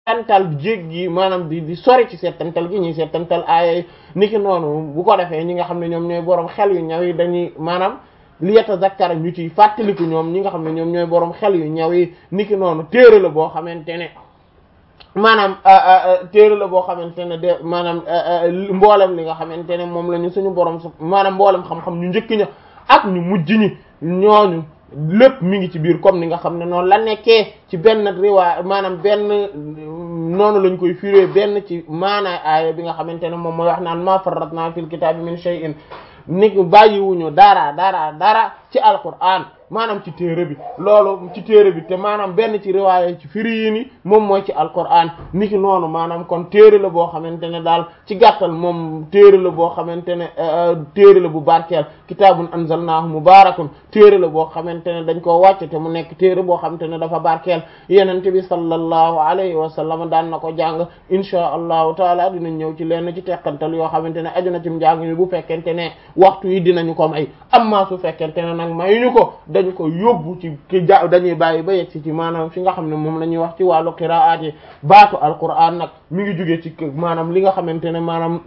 seetantal jéeg gi maanaam di di sori ci seetantal gi ñuy seetantal aaya niki noonu bu ko defee ñi nga xam ne ñoom ñooy borom xel yu ñaw yi dañuy maanaam li yatazakkara ñu ciy fàttaliku ñoom ñi nga xam ne ñoom ñooy borom xel yu ñaw yi niki noonu téere la boo xamante ne maanaam téere la boo xamante ne de maanaam mboolem li nga xamante ne moom la ñu suñu borom su maanaam mboolem xam-xam ñu njëkk ña ak ñu mujj ñi ñooñu lépp mi ngi ci biir comme ni nga xam ne noonu la nekkee ci benn riwaay maanaam benn noonu lañ koy firé benn ci maanaa aaya bi nga xamante ne moom mooy wax naan ma farratna fil kitaabi min shay'in ni bàyyiwuñu dara dara dara ci alquran maanaam ci téere bi loolu ci téere bi te maanaam benn ci riwaaya ci firi yi ni moom mooy ci alquran niki noonu maanaam kon téere la boo xamante ne daal ci gàttal moom téere la boo xamante ne téere la bu barkeel kitaabun anzalnaahu mubaarakun téere la boo xamante ne dañ koo wàcc te mu nekk téere boo xamante ne dafa barkeel yenente bi sallallahu alayhi wa sallam daan na ko jàng inchaa allahu taala dinañ ñëw ci lenn ci teqantal yoo xamante ne aju na ci njàng mi bu fekkente ne waxtu yi dinañu ko may amma su fekkente ne nag mayuñu ko dañu ko yóbbu ci ki ja dañuy bàyyi ba yegg ci ci maanaam fi nga xam ne moom la ñuy wax ci wàllu qiraat yi baatu alquran nag mi ngi jógee ci maanaam li nga xamante ne maanaam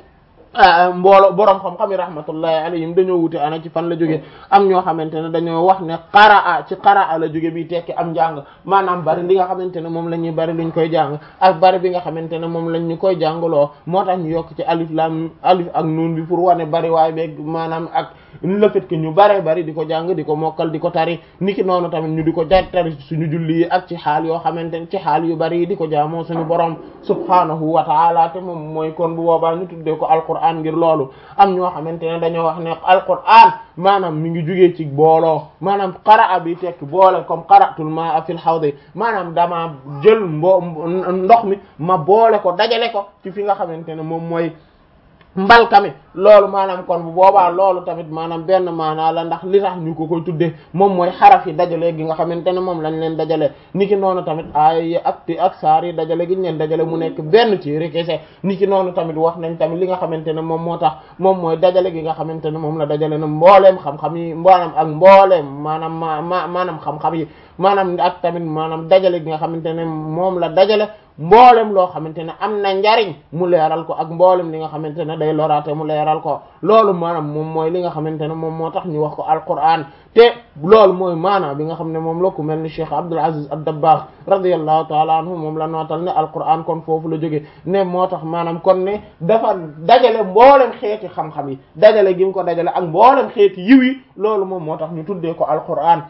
mboolo boroom xam-xam yi rahmatullahi alayhim dañoo wute ana ci fan la jóge am ñoo xamante ne dañoo wax ne qaraa ci qaraa la jóge bi tekki am njàng maanaam bari li nga xamante ne moom la ñuy bari luñ koy jàng ak bari bi nga xamante ne moom lañ ñu koy jàngaloo moo tax ñu yokk ci alif lam alif ak nuun bi pour wane bari waay beeg maanaam ak le fait que ñu bare bari di ko jàng di ko mokkal di ko tari niki noonu tamit ñu di ko jar tari suñu julli yi ak ci xaal yoo xamante ne ci xaal yu bari yi di ko jaamoo suñu borom subhanahu wa ta'ala te moom mooy kon bu boobaa ñu tuddee ko alquran ngir loolu am ñoo xamante ne dañoo wax ne alquran maanaam mi ngi jugee ci booloo maanaam qaraa bi tekki boole comme qara'tul ma'a fil hawd maanaam dama jël mbo ndox mi ma boole ko dajale ko ci fi nga xamante ne moom mooy mbalka mi loolu maanaam kon bu boobaa loolu tamit maanaam benn maanaa la ndax li tax ñu ko koy tuddee moom mooy xaraf yi dajale gi nga xamante ne moom lañ leen dajale niki noonu tamit ay ak ti ak saar yi dajale gi ñu leen dajale mu nekk benn ci rekese niki noonu tamit wax nañ tamit li nga xamante ne moom moo tax moom mooy dajale gi nga xamante ne moom la dajale na mbooleem xam-xam yi maanaam ak mbooleem maanaam ma ma maanaam xam-xam yi maanaam ak tamit maanaam dajale gi nga xamante ne moom la dajale mboolem loo xamante ne am na njariñ mu leeral ko ak mboolem li nga xamante ne day loraate mu leeral ko loolu maanaam moom mooy li nga xamante ne moom moo tax ñu wax ko alquran te loolu mooy maanaam bi nga xam ne moom la ku mel ni Cheikh Abdul Aziz ad-Dabbagh radiyallahu taala anhu moom la nootal ne alquran kon foofu la jóge ne moo tax maanaam kon ne dafa dajale mboolem xeeti xam-xam yi dajale gi mu ko dajale ak mboolem xeeti yiw yi loolu moom moo tax ñu tuddee ko alquran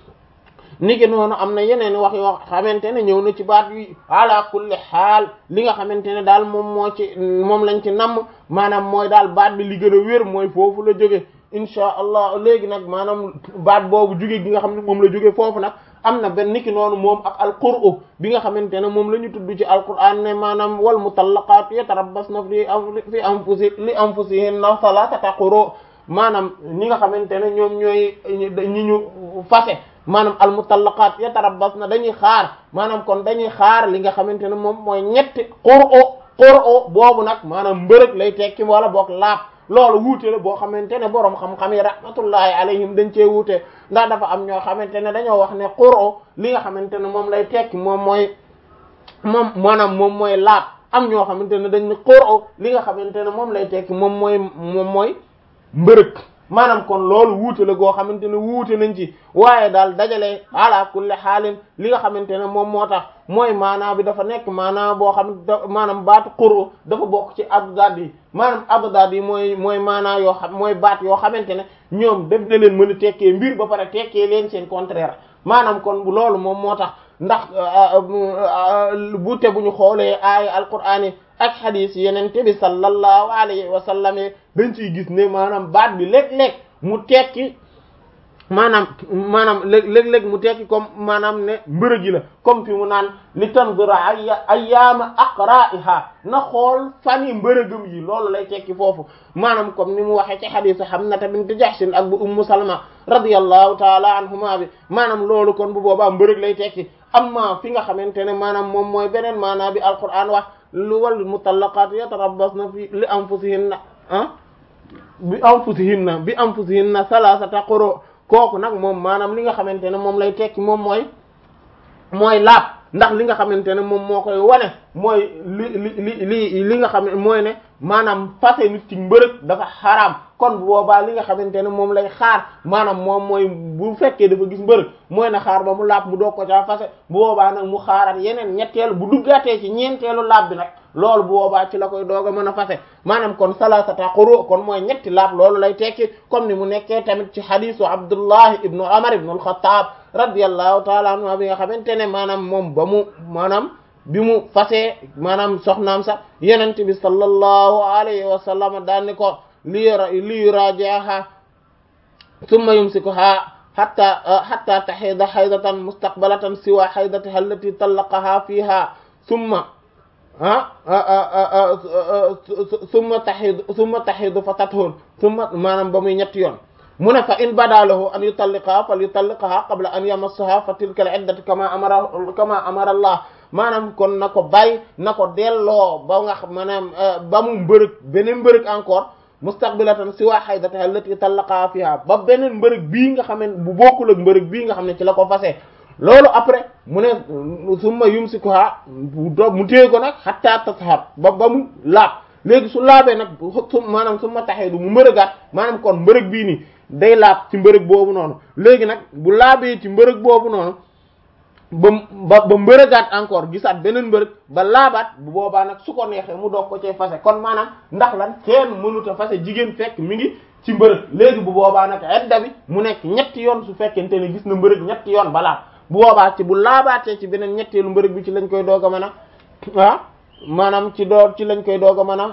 niki noonu am na yeneen wax yoo xamante ne ñëw na ci baat yi ala kulli xaal li nga xamante ne daal moom moo ci moom lañ ci namm maanaam mooy daal baat bi li gën a wér mooy foofu la jóge insha allah léegi nag maanaam baat boobu jóge gi nga xam ne moom la jóge foofu nag am na benn niki noonu moom ak alqur'u bi nga xamante ne moom la ñu tudd ci alqur'an ne maanaam wal mutallaqaatu yatarabbasna fi fi anfusi li anfusihinna thalathata quru maanaam ñi nga xamante ne ñoom ñooy ñi ñu fase maanaam al mutallaqaat yatarabbasna dañuy xaar maanaam kon dañuy xaar li nga xamante ne moom mooy ñetti qur'u qur'u boobu nag maanaam mbërëg lay tekki wala boog laab loolu wuute la boo xamante ne boroom xam-xam yi rahmatullahi alayhim dañ cee wuute ndax dafa am ñoo xamante ne dañoo wax ne qur'u li nga xamante ne moom lay tekki moom mooy moom maanaam moom mooy laab am ñoo xamante ne dañ ne qur'u li nga xamante ne moom lay tekki moom mooy moom mooy mbërëg maanaam kon loolu wuute la goo xamante ne wuute nañ ci waaye daal dajale ala kulli xaalin li nga xamante ne moom moo tax mooy maanaa bi dafa nekk maanaa boo xam maanaam baatu qur'u dafa bokk ci abdad yi maanaam abdad yi mooy mooy maanaa yoo xam mooy baat yoo xamante ne ñoom def na leen mën a tekkee mbir ba pare tekkee leen seen contraire maanaam kon bu loolu moom moo tax ndax bu te bu ñu xoolee aaya alquraan yi ak xadiis yeneen te bi sallallahu alayhi wa sallam dañ ciy gis ne maanaam baat bi léeg-léeg mu tekki maanaam maanaam léeg-léeg mu tekki comme maanaam ne mbërëg yi la comme fi mu naan li tanzura ay ayyaama aqra'iha na xool fani mbërëgëm yi loolu lay tekki foofu maanaam comme ni mu waxee ci xadiisu Hamnata bint Jahsh ak bu Ummu Salma radiyallahu taala anhuma bi maanaam loolu kon bu boobaa mbërëg lay tekki amma fi nga xamante ne maanaam moom mooy beneen maanaam bi alquran wax lu wal mutallaqat yatarabbasna fi li anfusihinna ah bi anfusihinna bi anfusihinna salasata quru kooku nag moom maanaam li nga xamante ne moom lay tekki moom mooy mooy laab ndax li nga xamante ne moom moo koy wane mooy li li li li li nga xam ne mooy ne maanaam fase nit ci mbërëg dafa xaraam kon bu boobaa li nga xamante ne moom lay xaar maanaam moom mooy bu fekkee dafa gis mbërëg mooy na xaar ba mu laab mu doog ko caa fase bu boobaa nag mu xaarat yeneen ñetteelu bu duggaatee ci ñeenteelu laab bi nag loolu bu boobaa ci la koy doog a mën a fase maanaam kon salasata quru kon mooy ñetti laab loolu lay tekki comme ni mu nekkee tamit ci hadisu Abdullah ibnu Umar ibnu al-Khattab radiyallahu taala anhu bi nga xamante ne maanaam moom ba mu maanaam bi mu fasee maanaam soxnaam sax yenente bi sallallahu alayhi wa sallam daan ni ko li li yuraji'aha thumma yumsikuha hatta hatta tahida haydatan mustaqbalatan siwa haydatiha allati talaqaha fiha thumma ah summa taxidu summa taxidu fa tathur summa maanaam ba muy ñetti yoon mu ne fa in badalahu an yutalliqaha fal yutalliqaha qabla an yamassaha fa tilka al iddatu kama amara kama amara Allah maanaam kon na ko bàyyi na ko delloo ba nga xam maanaam ba mu mbërëg beneen mbërëg encore mustaqbilatan siwa haydatiha allati talaqaha fiha ba beneen mbërëg bii nga xam ne bu bokkul ak mbërëg bii nga xam ne ci la ko fase loolu après mu ne summa yumsikuha mu téye ko nag hatta tashar ba ba mu laab léegi su laabee nag su maanaam su ma taxee du mu mbërëgaat maanaam kon mbërëg bii nii day laab ci mbërëg boobu noonu léegi nag bu laabee ci mbërëg boobu noonu ba ba ba mbërëgaat encore gisaat beneen mbërëg ba laabaat bu boobaa nag su ko neexee mu doog ko cee fase kon maanaam ndax lan kenn mënut a fase jigéen fekk mi ngi ci mbërëg léegi bu boobaa nag edda bi mu nekk ñetti yoon su fekkente ne gis na mbërëg ñetti yoon ba laab bu boobaa ci bu laabaatee ci beneen ñetteelu mbërëg bi ci lañ koy doog a mën a ah maanaam ci doo ci lañ koy doog a mën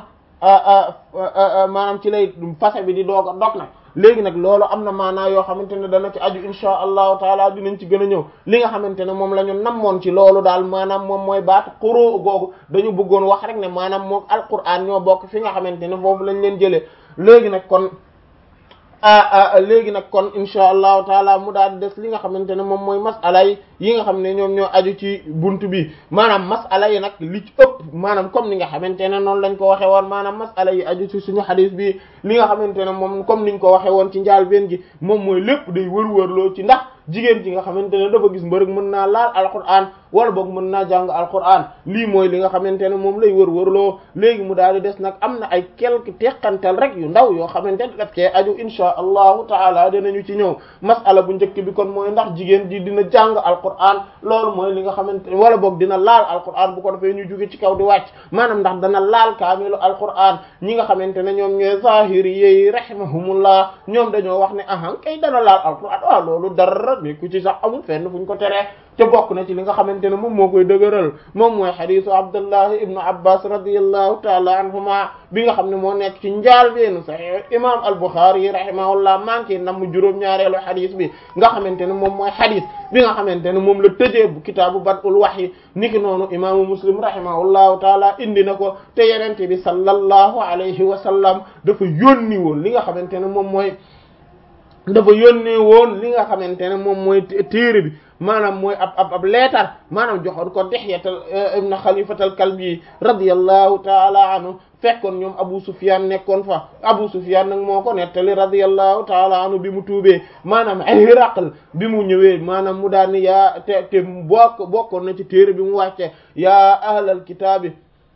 a maanaam ci lay fase bi di doog a dog nag léegi nag loolu am na maanaa yoo xamante ne dana ci aju insha allahu taala dinañ ci gën a ñëw li nga xamante ne moom la ñu namoon ci loolu daal maanaam moom mooy baatu xuroo googu dañu bëggoon wax rek ne maanaam moom alquran ñoo bokk fi nga xamante ne foofu lañ leen jëlee léegi nag kon léegi nag kon insha allahu taala mu daal di des li nga xamante ne moom mooy masala yi yi nga xam ne ñoom ñoo aju ci buntu bi maanaam masala yi nag li ci ëpp maanaam comme ni nga xamante ne noonu lañ ko waxe woon maanaam masala yi aju ci suñu xadis bi li nga xamante ne moom comme niñ ko waxe woon ci njaal benn gi moom mooy lépp day wër-wërloo ci ndax jigéen ji nga xamante ne dafa gis mbërëg mën naa laal alquran wala boog mën naa jàng alquran lii mooy li nga xamante ne moom lay wër-wërloo léegi mu daal di des nag am na ay quelques teqantal rek yu ndaw yoo xamante ne daf cee aju insha allahu taala dinañu ci ñëw masala bu njëkk bi kon mooy ndax jigéen ji dina jàng alquran loolu mooy li nga xamante ne wala boog dina laal alquran bu ko defee ñu jóge ci kaw di wàcc maanaam ndax dana laal kaamilu alquran ñi nga xamante ne ñoom ñooy zahiri yi rahimahumullah ñoom dañoo wax ne ahan kay dana laal alquran waaw loolu dara mais ku ci sax amul fenn fu ñu ko teree te bokk na ci li nga xamante ne moom moo koy dëgëral moom mooy xadisu abdullah ibnu abbas radiallahu taala anhuma bi nga xam ne moo nekk ci njaal beenu sahih imam al-Bukhari rahimahullah manqué nam mu juróom-ñaareelu xadis bi nga xamante ne moom mooy xadis bi nga xamante ne moom la tëjee bu kitaabu badul wahyi niki noonu imaamu muslim rahimahullahu taala indi na ko te yenente bi sallallahu alayhi wa sallam dafa yónni woon li nga xamante ne moom mooy dafa yónnee woon li nga xamante ne moom mooy téere bi maanaam mooy ab ab ab leetar maanaam joxoon ko Dihyatal ibn Khalifatal Kalbi radiyallahu taala anhu fekkoon ñoom Abu Sufyan nekkoon fa Abu Sufyan nag moo ko nettali radiyallahu taala anhu bi mu tuubee maanaam Hiraql bi mu ñëwee maanaam mu daal ni yaa te te bokk bokkoon na ci téere bi mu wàcce yaa ahlal kitaabi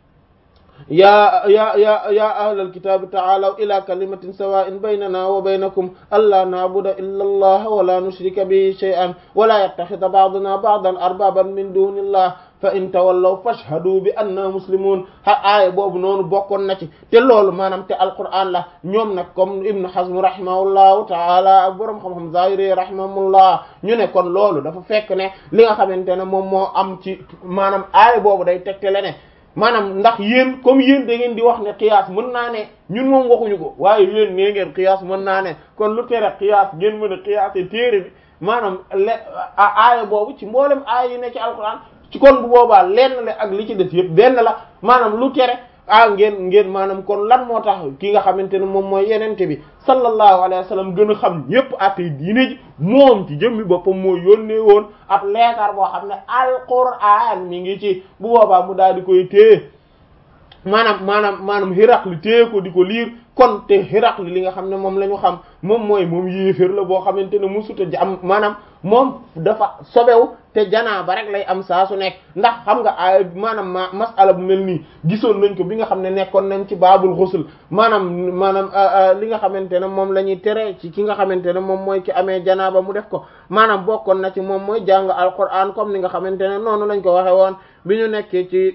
yaa ya ya ya ahlal kitaabi taalaw ila kalimatin sawa'in baynana wa baynakum alla na'buda illa allah wa la nushrika bihi shay'an wa la yattakhidha ba'duna ba'dan arbaban min dunillah fa in tawallaw fashhadu bi anna muslimun ha aaya boobu noonu bokkoon na ci te loolu maanaam te alquran la ñoom nag comme ibnu hazm rahimahullahu taala ak boroom xam-xam zahiri rahimahullah ñu ne kon loolu dafa fekk ne li nga xamante ne moom moo am ci maanaam aaya boobu day tegtale ne maanaam ndax yéen comme yéen da ngeen di wax ne qiyaas mën naa ne ñun moom waxuñu ko waaye yéen nee ngeen qiyaas mën naa ne kon lu tere qiyaas ngeen mën a qiyaase téere bi maanaam le aaya boobu ci mboolem aaya yi ne ci alquran ci kon bu boobaa lenn le ak li ci des yëpp benn la maanaam lu tere ah ngeen ngeen maanaam kon lan moo tax ki nga xamante ne moom mooy yenente bi sallallahu alayhi wa sallam gën a xam ñëpp atay diine ji moom ci jëmmi boppam moo yónnee woon ab leetar boo xam ne alquran mi ngi ci bu boobaa mu daal di koy téye maanaam maanaam maanaam Hiraqli téye ko di ko liir kon te Hiraqli li nga xam ne moom la ñu xam moom mooy moom yéeféer la boo xamante ne musuta jam maanaam moom dafa sobewu te te janaaba rek lay am saa su nekk ndax xam nga ay maanaam ma masala bu mel nii gisoon nañ ko bi nga xam ne nekkoon nañ ci baabul xusul maanaam maanaam li nga xamante ne moom la ñuy tere ci ki nga xamante ne moom mooy ki amee janaaba mu def ko maanaam bokkoon na ci moom mooy jàng alquran comme ni nga xamante ne noonu lañ ko waxe woon bi ñu nekkee ci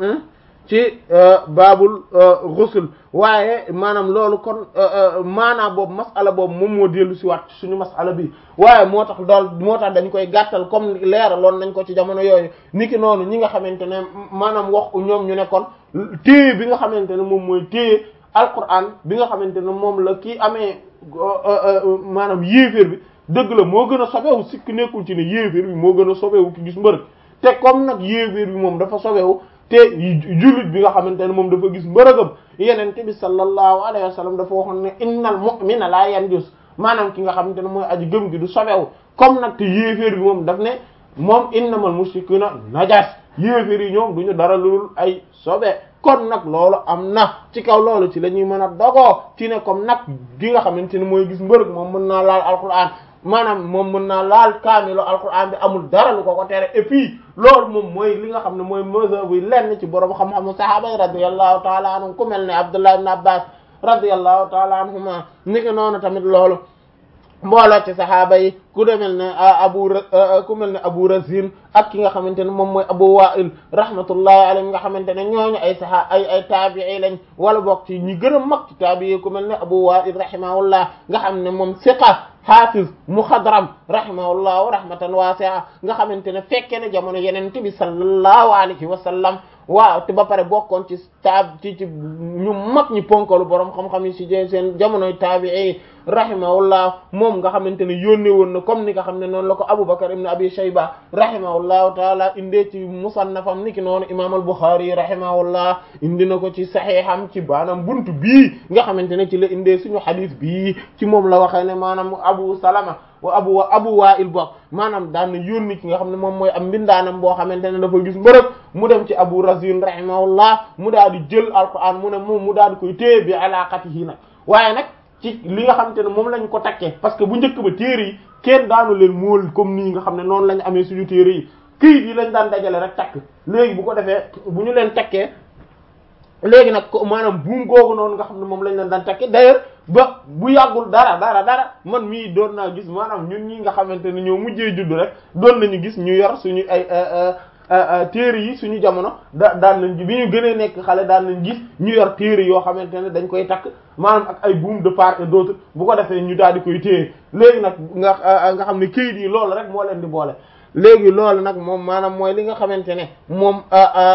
ci baabul ghusl waaye maanaam loolu kon maanaam boobu masala boobu moom moo dellu si waat suñu masala bi waaye moo tax dool moo tax dañ koy gàttal comme leeraloon nañ ko ci jamono yooyu niki noonu ñi nga xamante ne maanaam wax ñoom ñu ne kon téye bi nga xamante ne moom mooy téye alquran bi nga xamante ne moom la kii amee maanaam yéeféer bi dëgg la moo gën a sobewu sikk nekkul ci ne yéeféer bi moo gën a sobewu ki gis mbërëg te comme nag yéeféer bi moom dafa sobewu te jullit bi nga xamante ne moom dafa gis mbërëgam yenente bi sallallahu alayhi wa sallam dafa waxoon ne innal mu'mina la yanjus maanaam ki nga xamante ne mooy aji gëm gi du sobewu comme nag te yéeféer bi moom daf ne moom innamal mushrikuna najas yéeféer yi ñoom duñu dara lul ay sobe kon nag loolu am na ci kaw loolu ci la ñuy mën a dogoo ci ne comme nag gi nga xamante ne mooy gis mbërëg moom mën naa laal alquran maanaam moom mën naa laal kaamilo alquran bi amul dara lu ko ko tere et puis loolu moom mooy li nga xam ne mooy mazhab bi lenn ci borom xam-xamu sahaaba yi radiyallahu taala anhum ku mel ne Abdullah ibn Abbas radiyallahu taala anhuma ni ki noonu tamit loolu mbooloo ci sahaaba yi ku demel ne abu ku mel ne abu razin ak ki nga xamante ne moom mooy abu wa'il rahmatullahi alayhi nga xamante ne ñooñu ay saha ay ay taabii lañ wala bokk ci ñi gën a mag ci taabii ku mel ne abu wa'il rahimahullah nga xam ne moom siqa hafiz muxadram rahimahullah rahmatan wasi'a nga xamante ne fekke ne jamono yenente bi sallallahu alayhi wa sallam waaw te ba pare bokkoon ci taab ci ci ñu mag ñi ponkalu borom xam-xam yi ci seen jamonoy taabii rahimahullah moom nga xamante ne yónnee woon na comme ni nga xam ne noonu la ko Abubakar ibn Abi Shayba rahimahullahu taala indee ci musannafam niki noonu imam al-Bukhari rahimahullah indi na ko ci saxiixam ci baanaam buntu bii nga xamante ne ci la indee suñu xadis bii ci moom la waxee ne maanaam Abu Salama wa abu wa abu wa'il bokk maanaam daan na yónni ki nga xam ne moom mooy am mbindaanam boo xamante ne dafa gis mbërëg mu dem ci abu razin rahimahullah mu daal di jël alquran mu ne moom mu daal di koy téye bi alaqatihi nag waaye nag ci li nga xamante ne moom lañ ko takkee parce que bu njëkk ba téere yi kenn daanu leen mool comme nii nga xam ne noonu lañ amee suñu téere yi këyit yi lañ daan dajale rek takk léegi bu ko defee bu ñu leen takkee léegi nag maanaam buum googu noonu nga xam ne moom lañ leen daan takkee d'ailleurs ba bu yàggul dara dara dara man mii doon naa gis maanaam ñun ñi nga xamante ne ñoo mujjee judd rek doon nañu gis ñu yor suñu ay téere yi suñu jamono da daan nañ bi ñu gënee nekk xale daan nañ gis ñu yor téere yoo xamante ne dañ koy takk maanaam ak ay buum de part et d'autre bu ko defee ñu daal di koy téye léegi nag nga nga xam ne kayit yi loolu rek moo leen di boole léegi loolu nag moom maanaam mooy li nga xamante ne moom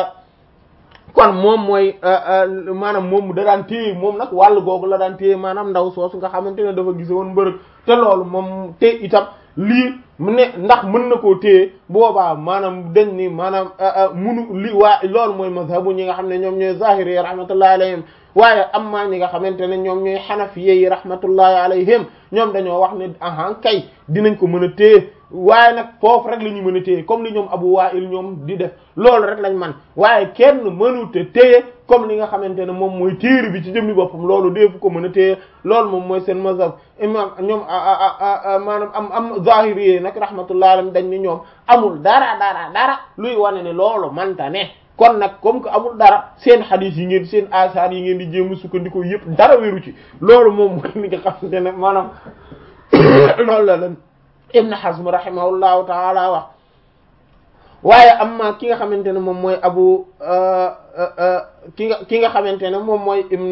kon moom mooy maanaam moom da daan téye moom nag wàll googu la daan téye maanaam ndaw soosu nga xamante ne dafa gise woon mbërëg te loolu moom te itam lii mu ne ndax mën na koo téye boobaa maanaam dañ ni maanaam munu li waa loolu mooy mazhabu ñi nga xam ne ñoom ñooy zahiri yi rahmatullahi alayhim waaye amma ñi nga xamante ne ñoom ñooy xanafiye yi rahmatullahi alayhim ñoom dañoo wax ne ahan kay dinañ ko mën a téye waaye nag foofu rek la ñu mën a téye comme li ñoom Abu Wa'il ñoom di def loolu rek lañ man waaye kenn mënute téye comme li nga xamante ne moom mooy téere bi ci jëmmi boppam loolu deefu ko mën a téye loolu moom mooy seen mazhab imam ñoom maanaam am am zahiri yi nag rahmatullahi alayhim dañ ni ñoom amul dara dara dara luy wane ne loolu manta ne kon nag comme que amul dara seen xadiis yi ngeen seen asaar yi ngeen di jéem a sukkandikoo yëpp dara wéru ci loolu moom mooy li nga xamante ne maanaam loolu la leen Ibn Hazm rahimahullahu taala wax waaye amma ki nga xamante ne moom mooy abu ki nga ki nga xamante ne moom mooy ibn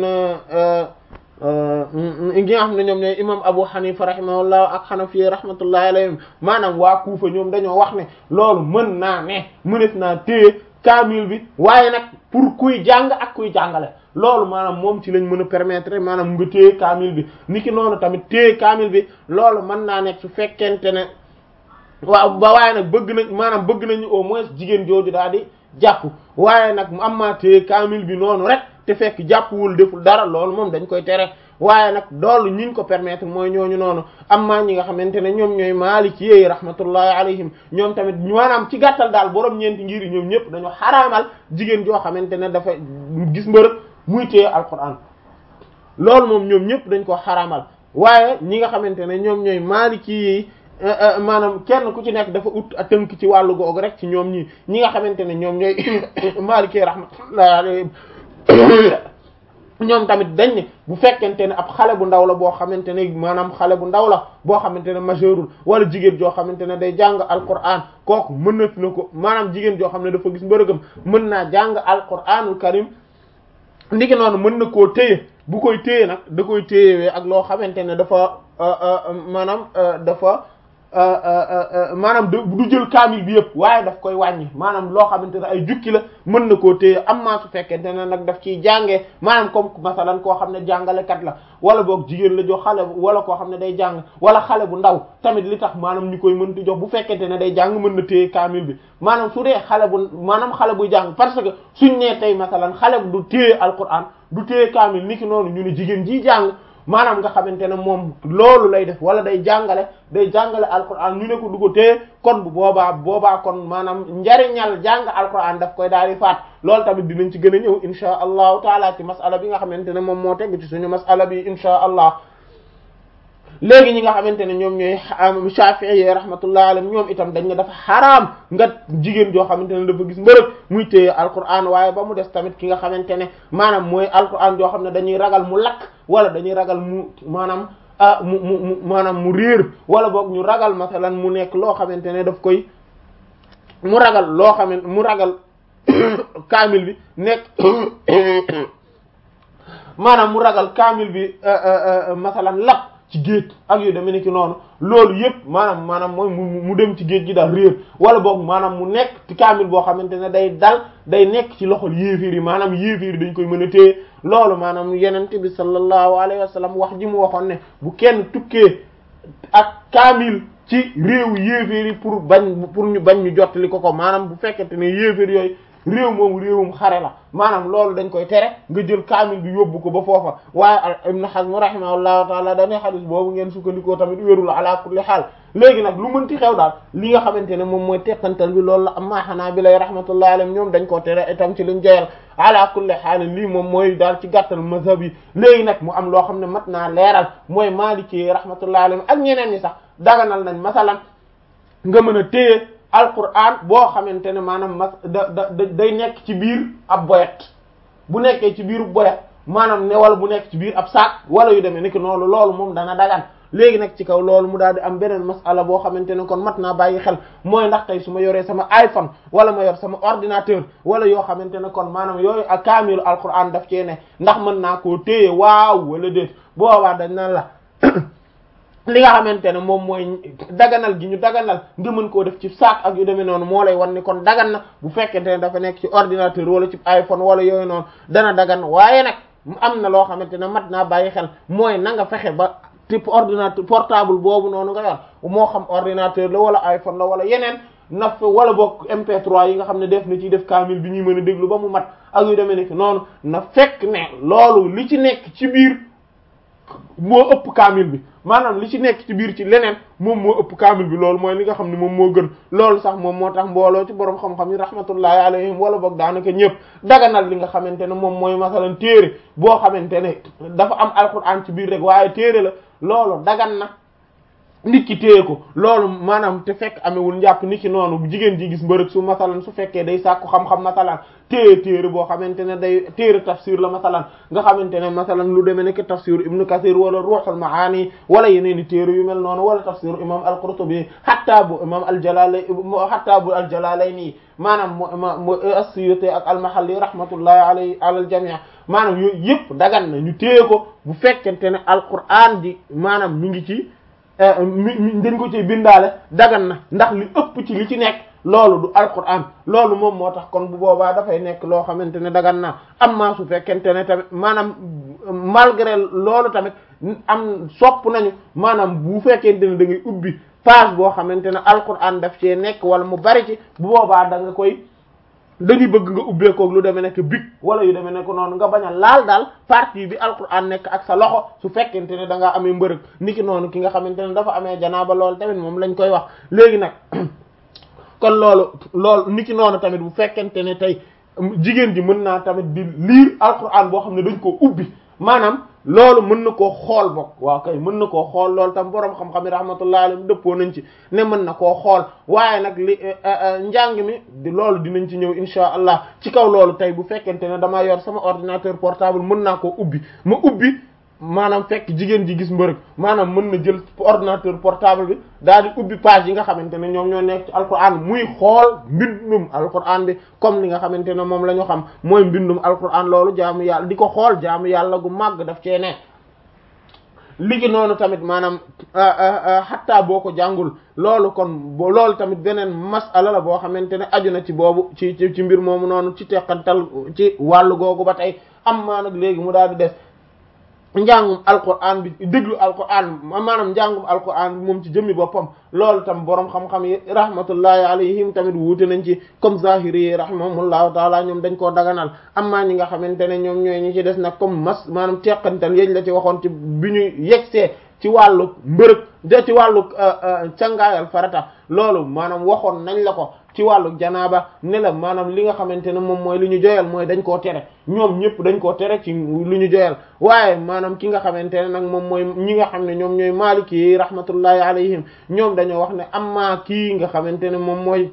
gi nga xam ne ñoom ñooy imam Abu Hanifa rahimahullah ak Hanafi rahmatullahi alayhim maanaam waa Kufa ñoom dañoo wax ne loolu mën naa ne mënees naa téye kaamil bi waaye nag pour kuy jàng ak kuy jàngale loolu maanaam moom ci lañ mën a permettre maanaam nga téye kaamil bi niki noonu tamit téye kaamil bi loolu mën naa nekk su fekkente ne waaw ba waaye nag bëgg nañ maanaam bëgg nañu au moins jigéen jooju daal di jàpp waaye nag mu am maa téye kaamil bi noonu rek te fekk jàppwul deful dara loolu moom dañ koy tere waaye nag loolu ñiñ ko permettre mooy ñooñu noonu am maa ñi nga xamante ne ñoom ñooy maaliki yi rahmatullahi alayhim ñoom tamit maanaam ci gàttal daal borom ñeenti ngir yi ñoom ñëpp dañoo xaraamal jigéen joo xamante ne dafa gis mbërëg muy téye alquran loolu moom ñoom ñëpp dañ ko xaraamal waaye ñi nga xamante ne ñoom ñooy maaliki yi maanaam kenn ku ci nekk dafa ut a tënk ci wàllu googu rek ci ñoom ñi ñi nga xamante ne ñoom ñooy Maliki rahmatullah alayhi ñoom tamit dañ ne bu fekkente ne ab xale bu ndaw la boo xamante ne maanaam xale bu ndaw la boo xamante ne majeurul wala jigéen joo xamante ne day jàng alquran kooku mën na na ko maanaam jigéen joo xam ne dafa gis mbërëgam mën naa jàng alquranul karim ndiki noonu mën na koo téye bu koy téye nag da koy téyewee ak loo xamante ne dafa maanaam dafa maanaam du jël kaamil bi yëpp waaye daf koy wàññi maanaam loo xamante ne ay jukki la mën na koo téye am maa su fekkente ne nag daf ciy jàngee maanaam comme masalan koo xam ne jàngalekat la wala boog jigéen la jox xale wala koo xam ne day jàng wala xale bu ndaw tamit li tax maanaam ñu koy mënti jox bu fekkente ne day jàng mën na téye kaamil bi maanaam su dee xale bu maanaam xale buy jàng parce que suñ nee tey masalan xale bu du téye alquran du téye kaamil niki noonu ñu ne jigéen ji jàng maanaam nga xamante ne moom loolu lay def wala day jàngale day jàngale alquran ñu ne ko du ko téye kon bu boobaa boobaa kon maanaam njariñal jàng alquran daf koy daal di faat loolu tamit dinañ ci gën a ñëw insha allahu taala ci masala bi nga xamante ne moom moo teg ci suñu masala bi insha allah léegi ñi nga xamante ne ñoom ñooy Shafi'i yi rahmatullah alayhim ñoom itam dañ ne dafa xaraam nga jigéen joo xamante ne dafa gis mbërëg muy téye alquran waaye ba mu des tamit ki nga xamante ne maanaam mooy alquran joo xam ne dañuy ragal mu lakk wala dañuy ragal mu maanaam ah mu mu mu maanaam mu réer wala boog ñu ragal masalan mu nekk loo xamante ne daf koy mu ragal loo xamante mu ragal kaamil bi nekk maanaam mu ragal kaamil bi masalan lakk ci géej ak yu demee ni ki noonu loolu yëpp maanaam maanaam mooy mu dem ci géej gi daal réer wala boog maanaam mu nekk ci kaamil boo xamante ne day dal day nekk ci loxol yéefiir yi maanaam yéefiir yi dañ koy mën a téye loolu maanaam yenente bi sallallahu alayhi wa sallam wax ji mu waxoon ne bu kenn tukkee ak kaamil ci réew yéefiir yi pour bañ pour ñu bañ ñu jottali ko ko maanaam bu fekkente ne yéefiir yooyu réew moomu réewum xare la maanaam loolu dañ koy tere nga jël kaamil bi yóbbu ko ba foofa waaye Ibn Hazm rahimahullahu taala dañuy xadis boobu ngeen sukkandikoo tamit wérul ala kulli xaal léegi nag lu mënti xew daal li nga xamante ne moom mooy teqantal bi loolu la amma xanaa bi lay rahmatullahi alayhim ñoom dañ koo tere itam ci luñ joyal ala kulli xaal lii moom mooy daal ci gàttal mazhab yi léegi nag mu am loo xam ne mat naa leeral mooy Maliki rahmatullahi alayhim ak ñeneen ñi sax daganal nañ masalan nga mën a téye alquran boo xamante ne maanaam mas da da day nekk ci biir ab boyet bu nekkee ci biiru boyet maanaam ne wala bu nekk ci biir ab saak wala yu demee ni ki noonu loolu moom dana dagan léegi nag ci kaw loolu mu daal di am beneen masala boo xamante ne kon mat naa bàyyi xel mooy ndax tey su ma yoree sama iPhone wala ma yor sama ordinateur wala yoo xamante ne kon maanaam yooyu ak kaamilu alquran daf cee ne ndax mën naa koo téye waaw wala déet boobaa dañ naan la li nga xamante ne moom mooy daganal gi ñu daganal nga mën koo def ci saak ak yu demee noonu moo lay wan ni kon dagan na bu fekkente ne dafa nekk ci ordinateur wala ci iPhone wala yooyu noonu dana dagan waaye nag am na loo xamante ne mat naa bàyyi xel mooy na nga fexe ba type ordinateur portable boobu noonu nga yor moo xam ordinateur la wala iPhone la wala yeneen na fa wala boog MP3 yi nga xam ne def na ci def kaamil bi ñuy mën a déglu ba mu mat ak yu demee nekk noonu na fekk ne loolu li ci nekk ci biir moo ëpp kaamil bi maanaam li ci nekk ci biir ci leneen moom moo ëpp kaamil bi loolu mooy li nga xam ne moom moo gën loolu sax moom moo tax mbooloo ci borom xam-xam yi rahmatullahi alayhim wala boog daanaka ñëpp daganal li nga xamante ne moom mooy masalan téere boo xamante ne dafa am alquran ci biir rek waaye téere la loolu dagan na nit ki téye ko loolu maanaam te fekk amewul njàpp nit ki noonu jigéen ji gis mbërëg su masalan su fekkee day sàkku xam-xam masalan téye téere boo xamante ne day téere tafsir la masalan nga xamante ne masalan lu demee nekk tafsir ibnu kathir wala ruhul maani wala yeneen i téere yu mel noonu wala tafsir imam al-qurtubi hatta bu imam al-jalalayn hatta bu al-jalalayni maanaam mu as-suyuti ak al-mahalli rahmatullahi alayhi ala al-jami' maanaam yooyu yëpp dagan na ñu téye ko bu fekkente ne alquran di maanaam mi ngi ci mi dañ ko ci bindaale dagan na ndax li ëpp ci li ci nekk loolu du alquran loolu moom moo tax kon bu boobaa dafay nekk loo xamante ne dagan na amma su fekkente ne tamit maanaam malgré loolu tamit am sopp nañu maanaam bu fekkente ne da ngay ubbi page boo xamante ne alquran daf cee nekk wala mu bari ci bu boobaa da nga koy dañuy bëgg nga ubbeekoog lu demee nekk big wala yu demee nekk noonu nga bañ a laal daal partie bi alquran nekk ak sa loxo su fekkente ne da ngaa amee mbërëg niki noonu ki nga xamante ne dafa amee janaaba loolu tamit moom lañ koy wax léegi nag kon loolu loolu niki noonu tamit bu fekkente ne tey jigéen ji mën naa tamit di lire alquran boo xam ne dañ koo ubbi maanaam loolu mën na koo xool bokk waaw kay mën na koo xool loolu tam boroom xam-xam yi rahmatullah alayhim dëppoo nañ ci ne mën na koo xool waaye nag li njàng mi di loolu dinañ ci ñëw insha allah ci kaw loolu tey bu fekkente ne damaa yor sama ordinateur portable mën naa koo ubbi ma ubbi maanaam fekk jigéen ji gis mbërëg maanaam mën na jël ordinateur portable bi daal di ubbi page yi nga xamante ne ñoom ñoo nekk ci alquran muy xool mbindum alquran bi comme li nga xamante ne moom la ñu xam mooy mbindum alquran loolu jaamu yàlla di ko xool jaamu yàlla gu màgg daf cee ne ligi noonu tamit maanaam xattaa boo ko jàngul loolu kon loolu tamit beneen masala la boo xamante ne aju na ci boobu ci ci mbir moomu noonu ci teqantal ci wàllu googu ba tey am maa nag léegi mu daal di des njàngum alquran bi déglu alquran maanaam njàngum alquran bi moom ci jëmmi boppam loolu tam boroom xam-xam yi rahmatullahi alayhim tamit wuute nañ ci comme zahiri yi rahimahumullahu taala ñoom dañ koo daganal amma ñi nga xamante ne ñoom ñooy ñi ci des nag comme mas maanaam teqantal yéen la ci waxoon ci bi ñu yegsee ci wàllu mbërëg de ci wàllu cangaayal farata loolu maanaam waxoon nañ la ko ci wàllu janaaba ne la maanaam li nga xamante ne moom mooy li ñu joyal mooy dañ koo tere ñoom ñëpp dañ koo tere ci lu ñu joyal waaye maanaam ki nga xamante ne nag moom mooy ñi nga xam ne ñoom ñooy maaliki yi rahmatullahi alayhim ñoom dañoo wax ne amma kii nga xamante ne moom mooy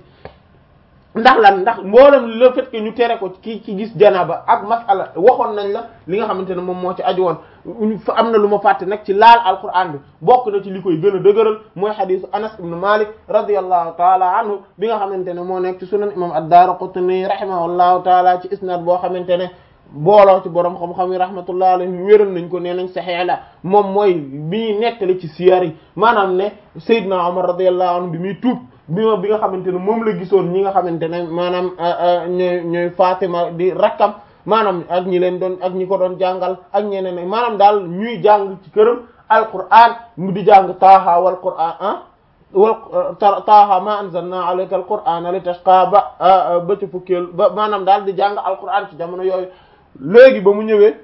ndax lan ndax mboolem le fait que ñu tere ko ki ci gis janaaba ak masala waxoon nañ la li nga xamante ne moom moo ci aju woon am na lu ma fàtte nag ci laal alquran bi bokk na ci li koy gën a dëgëral mooy xadisu anas ibn malik radiallahu taala anhu bi nga xamante ne moo nekk ci sunan imam ad-Daraqutni rahimahullahu taala ci isnad boo xamante ne booloo ci borom xam-xam yi rahmatullah alayhim wéral nañ ko nee nañ saxee la moom mooy bi ñuy nettali ci siyar yi maanaam ne Seydina Omar radiallahu anhu bi muy tuub bi ma bi nga xamante ne moom la gisoon ñi nga xamante ne maanaam ñooy ñooy Fatima di rakkam maanaam ak ñi leen doon ak ñi ko doon jàngal ak ñeneen maanaam daal ñuy jàng ci këram alquran mu di jàng taaha wal quran ah wal taaha ma anzalna alayka alqur'ana li tashqa ba ba ci fukkeel ba maanaam daal di jàng alquran ci jamono yooyu léegi ba mu ñëwee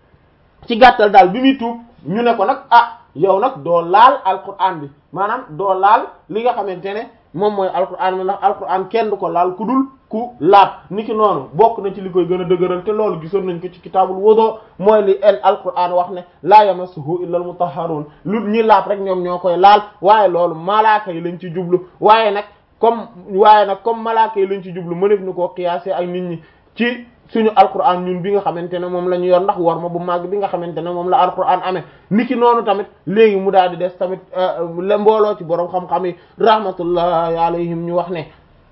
ci gàttal daal bi muy tuub ñu ne ko nag ah yow nag doo laal alquran bi maanaam doo laal li nga xamante ne moom mooy alquran bi ndax alquran kenn du ko laal ku dul ku laab niki noonu bokk na ci li koy gën a dëgëral te loolu gisoon nañ ko ci kitaabul wudu mooy li el alquran wax ne laa yamassuhu illa al mutahharun lu ñi laab rek ñoom ñoo koy laal waaye loolu malaaka yi lañ ci jublu waaye nag comme waaye nag comme malaaka yi lañ ci jublu mënef ni koo qiyaase ak nit ñi ci suñu alquran ñun bi nga xamante ne moom la ñu yor ndax war ma bu màgg bi nga xamante ne moom la alquran amee niki noonu tamit léegi mu daal di des tamit la mbooloo ci borom xam-xam yi rahmatullahi alayhim ñu wax ne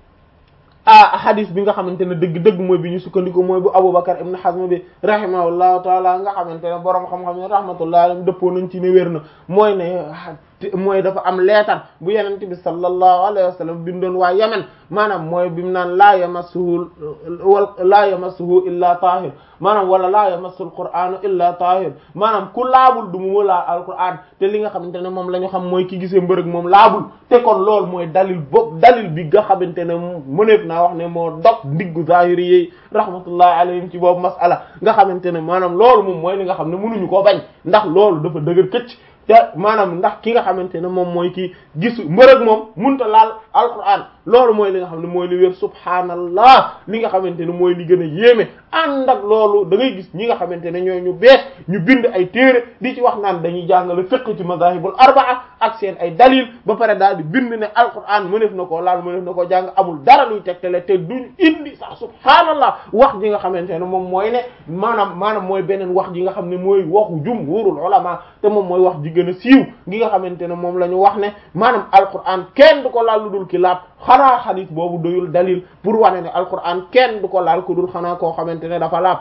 ah hadith bi nga xamante ne dëgg-dëgg mooy bi ñu sukkandiku mooy bu Abubakar ibn Hazm bi rahimahullahu taala nga xamante ne borom xam-xam yi rahmatullahi alayhim dëppoo nañ ci ne wér na mooy ne mooy dafa am leetar bu yenente bi sallallahu alayhi wa sallam bindoon waa Yemen maanaam mooy bi mu naan laa yamassuhu wal laa yamassuhu illa tahir maanaam wala laa yamassul qur'anu illa tahir maanaam ku laabul du mu laa alquran te li nga xamante ne moom la ñu xam mooy ki gisee mbërëg moom laabul te kon loolu mooy dalil bopp dalil bi nga xamante ne mëneef naa wax ne moo dog ndiggu zahiri yi rahmatullahi alayhim ci boobu masala nga xamante ne maanaam loolu moom mooy li nga xam ne mënuñu koo bañ ndax loolu dafa dëgër këcc te maanaam ndax ki nga xamante ne moom mooy ki gisu mbërëg moom munta laal alquran loolu mooy li nga xam ne mooy li wér subhaanallah li nga xamante ne mooy li gën a yéeme ànd ak loolu da ngay gis ñi nga xamante ne ñooy ñu bees ñu bind ay téere di ci wax naan dañuy jàngale fiqh ci mazahibul arbaa ak seen ay dalil ba pare daal di bind ne alquran mëneef na koo laal mëneef na koo jàng amul dara luy tegtale te duñ indi sax subhaanallah wax ji nga xamante ne moom mooy ne maanaam maanaam mooy beneen wax ji nga xam ne mooy waxu jumhurul ulama te moom mooy wax ji gën a siiw gi nga xamante ne moom la ñu wax ne maanaam alquran kenn du ko laal lu dul ki laab xanaa xadis boobu doyul dalil pour wane ne alquran kenn du ko laal ku dul xanaa koo xamante ne dafa laab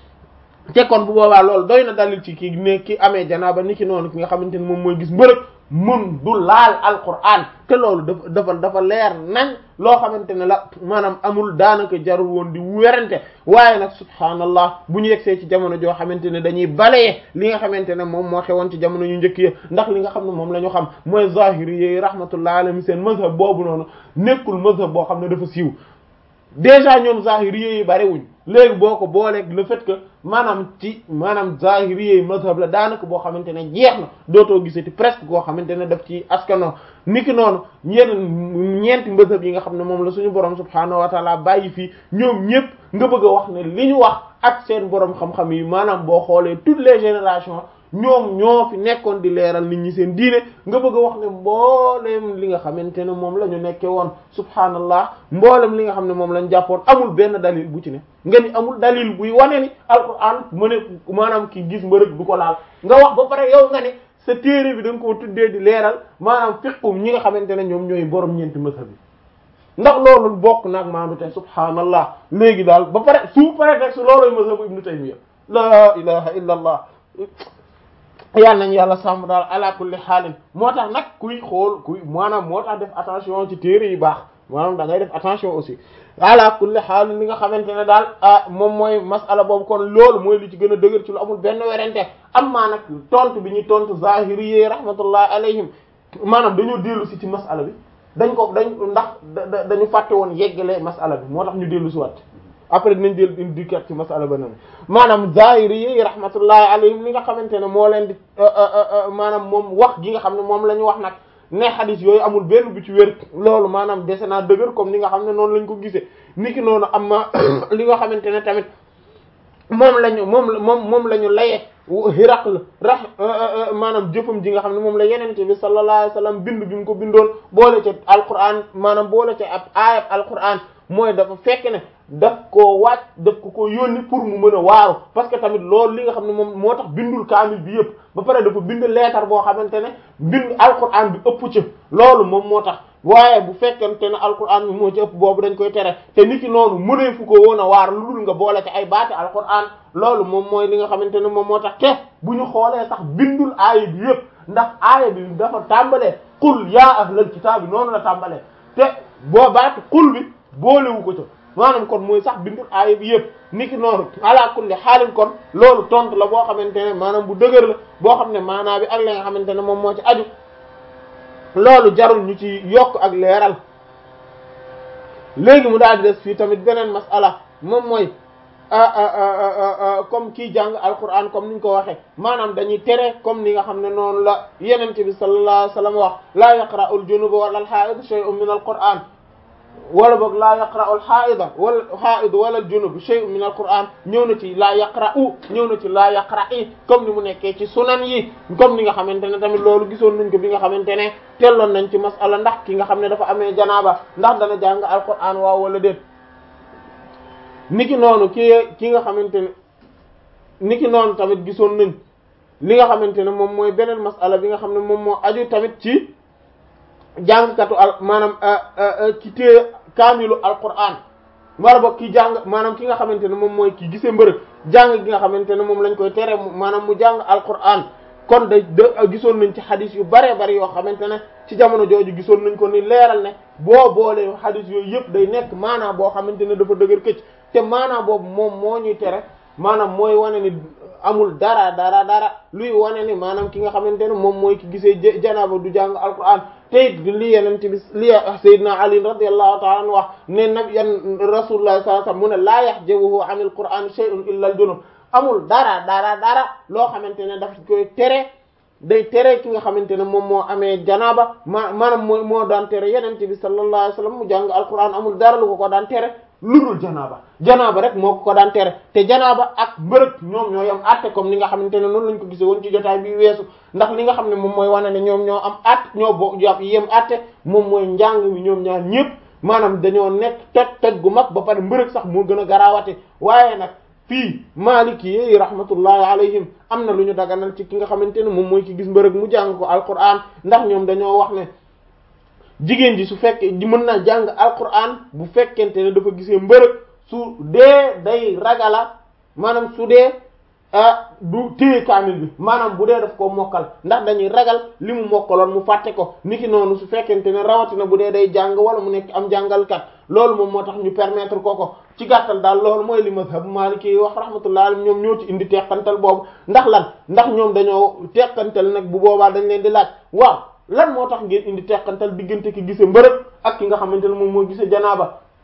te kon bu boobaa loolu doy na dalil ci ki ne ki amee janaaba ni ki noonu ki nga xamante ne moom mooy gis mbërëg mun du laal alquran te loolu dafa dafa dafa leer nañ loo xamante ne la maanaam amul daanaka jarul woon di werante waaye nag subhaanallah bu ñu yegsee ci jamono joo xamante ne dañuy balee li nga xamante ne moom moo xewoon ci jamono yu njëkk yi ndax li nga xam ne moom la ñu xam mooy zahiri yi rahmatullah alayhim seen mazhab boobu noonu nekkul mazhab boo xam ne dafa siiw déjà ñoom zahiri yi bariwuñ léegi boo ko booleeg le fait que maanaam ci maanaam zahiri yi mazhab la daanaka boo xamante ne jeex na dootoo gisati presque koo xamante ne daf ci askano niki noonu ñenn ñeenti mazhab yi nga xam ne moom la suñu borom subhaanahu wa taala bàyyi fii ñoom ñëpp nga bëgg a wax ne li ñu wax ak seen borom xam-xam yi maanaam boo xoolee toutes les générations ñoom ñoo fi nekkoon di leeral nit ñi seen diine nga bëgg a wax ne mboolem li nga xamante ne moom la ñu nekkee woon subhaanallah mboolem li nga xam ne moom lañ jàppoon amul benn dalil bu ci ne nga ni amul dalil buy wane ni alquran mu ne maanaam ki gis mbërëg du ko laal nga wax ba pare yow nga ne sa téere bi da nga koo tuddee di leeral maanaam fiqum ñi nga xamante ne ñoom ñooy borom ñeenti mazhab bi ndax loolu bokk naag maandu te subhaanallah léegi daal ba pare sous prétexte looloy mazhabu ibnu taymiya la ilaha illa allah yal nañ yàlla sàmm daal ala kulli xaalin moo tax nag kuy xool kuy maanaam moo tax def attention ci téere yi baax maanaam da ngay def attention aussi ala kulli xaalin li nga xamante ne daal moom mooy masala boobu kon loolu mooy li ci gën a dëgër ci lu amul benn werante am maa nag tontu bi ñu tontu zahiri yi rahmatullah alayhim maanaam dañoo dellu si ci masala bi dañ ko dañ ndax dañu fàtte woon yeggale masala bi moo tax ñu dellu si waat après dinañ dellu indi dikkat ci masala ba noonu maanaam zahiri yi rahmatullahi alayhim li nga xamante ne moo leen di maanaam moom wax gi nga xam ne moom la ñu wax nag ne xadis yooyu amul benn bu ci wér loolu maanaam dese naa dëgër comme ni nga xam ne noonu lañ ko gisee niki noonu am na li nga xamante ne tamit moom lañu moom moom moom la ñu laye Hiraql rax maanaam jëfam ji nga xam ne moom la yenente bi sallallahu alayhi wasallam bind bi mu ko bindoon boole ca alquran maanaam boole ca ab aayab alquran mooy dafa fekk ne daf koo wàcc daf ko ko yónni pour mu mën a waaru parce que tamit loolu li nga xam ne moom moo tax bindul kaamil bi yëpp ba pare dafa bind leetar boo xamante ne bind alquran bi ëpp ci loolu moom moo tax waaye bu fekkente ne alquran bi moo ci ëpp boobu dañ koy tere te nit ki noonu mënee fu ko woon a waar lu dul nga boole ci ay baati alquran loolu moom mooy li nga xamante ne moom moo tax te bu ñu xoolee sax bindul aaya bi yëpp ndax aaya bi dafa tàmbalee qul yaa ahlal kitaab bi noonu la tàmbalee te boo baati qul bi boolewu ko ca maanaam kon mooy sax bindul aaya bi yëpp niki noonu ala kulli xaalin kon loolu tontu la boo xamante ne maanaam bu dëgër la boo xam ne maanaa bi ak la nga xamante ne moom moo ci aju loolu jarul ñu ci yokk ak leeral léegi mu daal di des fii tamit beneen masala moom mooy comme kii jàng alquran comme niñ ko waxee maanaam dañuy tere comme ni nga xam ne noonu la yenente bi sallallahu alayhi wasallam wax laa yaqra'u al-junub wala al-ha'id shay'un min al-quran wala boog laa yaqra'u al-ha'ida wala ha'id wala al-junub shay'un min al-Qur'an ñëw na ci laa yaqra'u ñëw na ci laa yaqra'i comme ni mu nekkee ci sunan yi comme ni nga xamante ne tamit loolu gisoon nañ ko bi nga xamante ne telloon nañ ci masala ndax ki nga xam ne dafa amee janaaba ndax dana jàng al-Qur'an waaw wala déet niki noonu ki ki nga xamante ne niki noonu tamit gisoon nañ li nga xamante ne moom mooy beneen masala bi nga xam ne moom moo aju tamit ci jàngkatu al maanaam ki téye kaamilu alquran wala boog ki jàng maanaam ki nga xamante ne moom mooy ki gisee mbërëg jàng gi nga xamante ne moom lañ koy tere maanaam mu jàng alquran kon da da gisoon nañ ci xadis yu baree bari yoo xamante ne ci jamono jooju gisoon nañ ko ni leeral ne boo boolee xadis yooyu yëpp day nekk maanaam boo xamante ne dafa dëgër këcc te maanaam boobu moom moo ñuy tere maanaam mooy wane ni amul dara dara dara luy wane ni maanaam ki nga xamante ne moom mooy ki gisee janaaba du jàng alquran te it li yeneen bi li Seydina Ali radiyallahu ta'ala anhu wax ne nabiyyan rasulullah sallallahu alayhi wasallam mu ne laa yahjabuhu anil qur'an shay'un illa al junub amul dara dara dara loo xamante ne daf koy tere day tere ki nga xamante ne moom moo amee janaaba ma maanaam moo moo daan tere yeneen bi sallallahu alayhi wasallam mu jàng alquran amul dara lu ko ko daan tere lu dul janaaba janaaba rek moo ko ko daan tere te janaaba ak mbërëg ñoom ñoo yam àtte comme ni nga xamante ne noonu lañ ko gisee woon ci jotaay bi weesu ndax li nga xam ne moom mooy wane ne ñoom ñoo am at ñoo bo yam yem àtte moom mooy njàng mi ñoom ñaar ñëpp maanaam dañoo nekk toj toj gu mag ba pare mbërëg sax moo gën a garaawate waaye nag fii Maliki yi rahmatullahi alayhim am na lu ñu daganal ci ki nga xamante ne moom mooy ki gis mbërëg mu jàng ko alquran ndax ñoom dañoo wax ne jigéen ji su fekkee di mën naa jàng alquran bu fekkente ne dafa gisee mbërëg su dee day ragala maanaam su dee du téye kaamil bi maanaam bu dee daf koo mokkal ndax dañuy ragal li mu mokkaloon mu fàtte ko niki noonu su fekkente ne rawatina bu dee day jàng wala mu nekk am jàngalkat loolu moom moo tax ñu permettre ko ko ci gàttal daal loolu mooy li mazhab maliki yi wax rahmatullah alayhi ñoom ñoo ci indi teqantal boobu ndax lan ndax ñoom dañoo teqantal nag bu boobaa dañ leen di laaj waaw lan moo tax ngeen indi teqantal diggante ki gise mbërëg ak ki nga xamante ne moom moo gise janaaba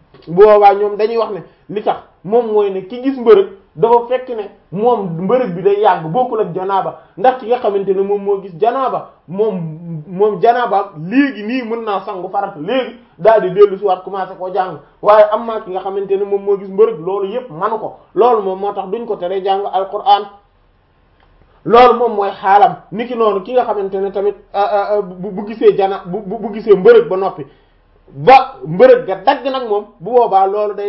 bu boobaa ñoom dañuy wax ne li tax moom mooy ne ki gis mbërëg dafa fekk ne moom mbërëg bi day yàgg bokkul ak janaaba ndax ki nga xamante ne moom moo gis janaaba moom moom janaaba léegi nii mën naa sangu farata léegi daal di dellu si waat commencé koo jàng waaye am maa ki nga xamante ne moom moo gis mbërëg loolu yépp manu ko loolu moom moo tax duñ ko tere jàng alquran loolu moom mooy xaalam niki noonu ki nga xamante ne tamit bu gisee jana bu bu gisee mbërëg ba noppi ba mbërëg ga dagg nag moom bu boobaa loolu day